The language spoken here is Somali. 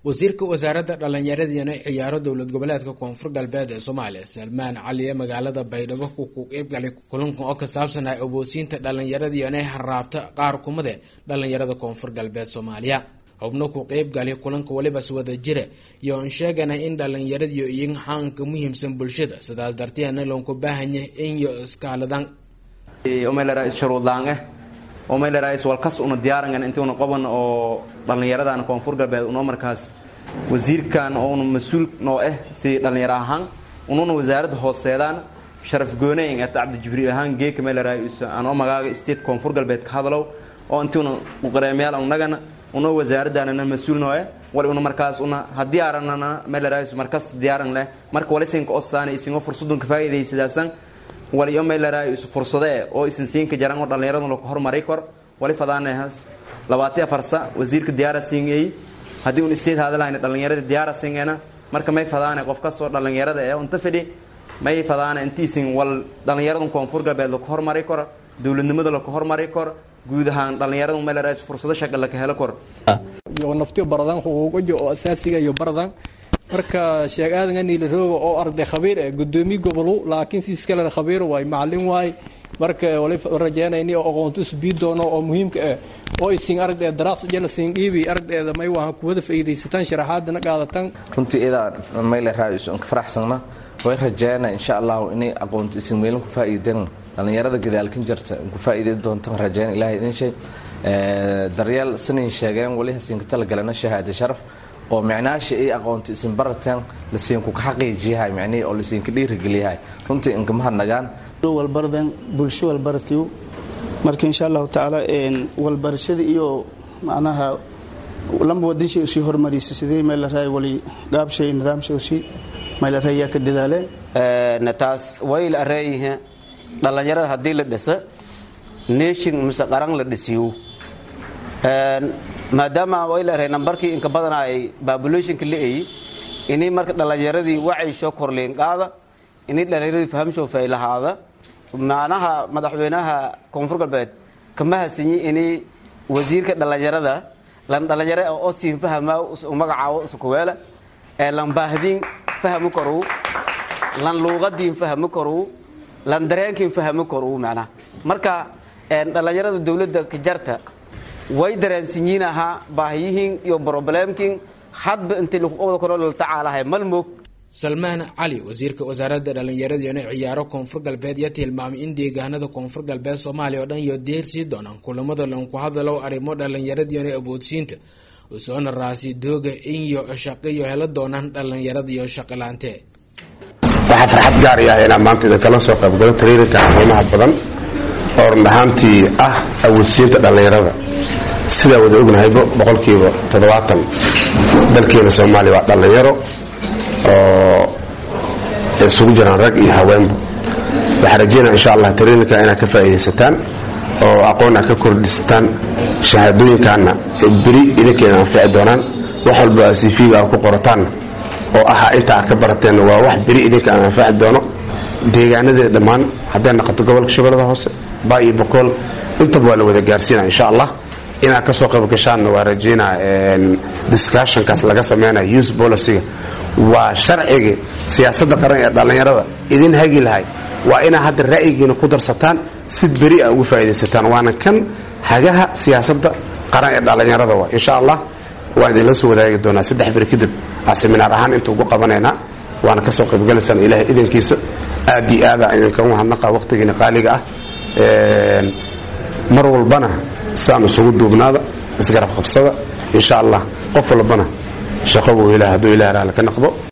wasiirka wasaaradda dhallinyaradina ciyaaro dowlad goboleedka koonfur galbeed ee soomaaliya salmaan cali ee magaalada baydhabo ku qeybgalay kulanka oo ka saabsan ah aboosiinta dhallinyaradiyana haraabta qaar kumade dhallinyarada koonfur galbeed soomaaliya xubno ku qeybgalay kulanka walibas wada jira iyo aan sheegana in dhallinyaradiyo iyo xaanka muhiimsan bulshada sidaas darteedna loonku baahanya inyo iskaaladan shuruudlaange omaylerais walkas una diyaarangan intuuna qoban oo dhallinyaradan koonfur galbeed unoo markaas wasiirkan oo una mas-uul noo ah si dhallinyaro ahaan ununa wasaaradda hooseedaan sharaf gooneyn ata cabdijibriil ahaan geeka maylerais anoo magaaga state koonfur galbeed ka hadalow oo intuuna uqareemyaal unagana unoo wasaaradaanana mas-uul noo ah wali una markaas una haddii aranana maylerais markasta diyaaran leh marka walisinka osaan isingo fursadunka faa'iidaysadaasan waliyo mayleray isu fursadee oo isan siinka jaran oo dhallinyaradu laka hormari kor wali fadaanehas labaati afarsa wasiirka diyaara singey haddii un state hadalahayna dhallinyarada diyaara singeena marka may fadaane qof kastoo dhallinyarada ee unta fidhi may fadaane intiisin wal dhallinyaradu koonfur galbeed laka hormari kor dowladnimada laka hormari kor guud ahaan dhallinyaradu mayleray fursado shaqa laka helo kor iyo naftiyo baradan xuquuqaja oo asaasiga iyo baradan marka sheeg aadan aniila rooga oo arday khabiir eh gudoomiye gobolu laakiin siis kale khabiir waay macalin waay marka wali rajeynayni oo aqoonto isbii doono oo muhiimka ah oo isin aragdeeda daraafs jela siin dhiibi aragdeeda may wahan kuwada faa'iidaysataan sharaxaadana qaadatan runtii idaa mayle raaisu aan ka faraxsanna way rajeyna insha allahu inay aqoonto isin meelin ku faa'iideen dhallinyarada gadaalkan jirta ku faa'iideyn doontaan rajeyna ilaahay idin shay daryeel sinayn sheegeen wali hasinka talagalana shahaada sharaf oo micnaasha ay aqoonto isin barataan lasiinku ka xaqiijiyahay micnihii oo lasiinka dhiirigeliyahay runtii inkama hadnagaan walbaradan bulsho walbaratiyo marka insha allahu tacaala walbarashada iyo macnaha lamba wadanshay usii hormarisa sidee meelaraay wali gaabshay nidaamshay usii meelaraay yaa ka dadaaleen taas way la areeyihe dhallinyarada haddii la dhisa nation mise qaran la dhisiyo maadaama wayleeahay nambarkii inka badana ay babulationka la-ay inay marka dhallinyaradii wacaysho korliinqaada inay dhallinyaradii fahamsho faylahaada macnaha madaxweynaha koonfur galbeed kama hasinyi inay wasiirka dhallinyarada lan dhallinyaro oo siin fahamaa magacaawo iskuweela ee lan baahdiin fahmi koru lan luuqadiin fahmi koru lan dareenkiin fahmi koru macnaha marka dhallinyarada dowladda kajarta way dareensinyiin ahaa baahiyihiin iyo broblemkin hadba intii lakuqobda karo latacaalahay malmog salmaan cali wasiirka wasaaradda dhallinyaradiyana ciyaaro koonfur galbeed yaa tilmaamay in deegaanada koonfur galbeed soomaaliya oo dhan iyo deersii doonaan kulamada lanku hadalow arrimo dhallinyaradiyana aboodsiinta usoona raasi dooga inyo shaqaiyo hela doonaan dhallinyarada iyo shaqalaante waxaa farxad gaar i ah inaan maanta idinkala soo qaybgalo tariirinka qiimaha badan oo run ahaantii ah awoodsiinta dhallinyarada sidaa wada ognahaybo boqolkiiba toddobaatan dalkeena soomaaliya waa dhallinyaro oo isugu jiraan rag iyo haweenba waxaa rajeynaa insha allah tariirinka inaad ka faa'iidaysataan oo aqoon aad ka kordhisataan shahaadooyinkaana beri idinkeena anfici doonaan wax walba cv-ga aad ku qorataan oo aha inta aad ka barateen waa wax beri idinka aan anfaci doono deegaanadee dhammaan hadday naqoto gobolka shabeellada hoose baa iyo bokool intaba waa la wada gaarsiina insha allah inaad ka soo qayb gashaanna waa rajeynaa discussionkaas laga sameynaya youth policyga waa sharciga siyaasadda qaran ee dhallinyarada idin hagi lahay waa inaad hadda ra'yigiina ku darsataan si beri a ugu faa'iidaysataan waana kan hagaha siyaasadda qaran ee dhallinyarada waa insha allah waan idinla soo wadaagi doonaa saddex beri kadib aa seminaar ahaan inta ugu qabanaynaa waana ka soo qaybgalaysaan ilaahay idankiisa aad iyo aada idinkagu hadnaqa waqtigiina qaaliga ah mar walbana saan isugu duubnaada isgarab qabsada insha allah qof walbana shaqo buu ilaah hadduu ilaah raali ka noqdo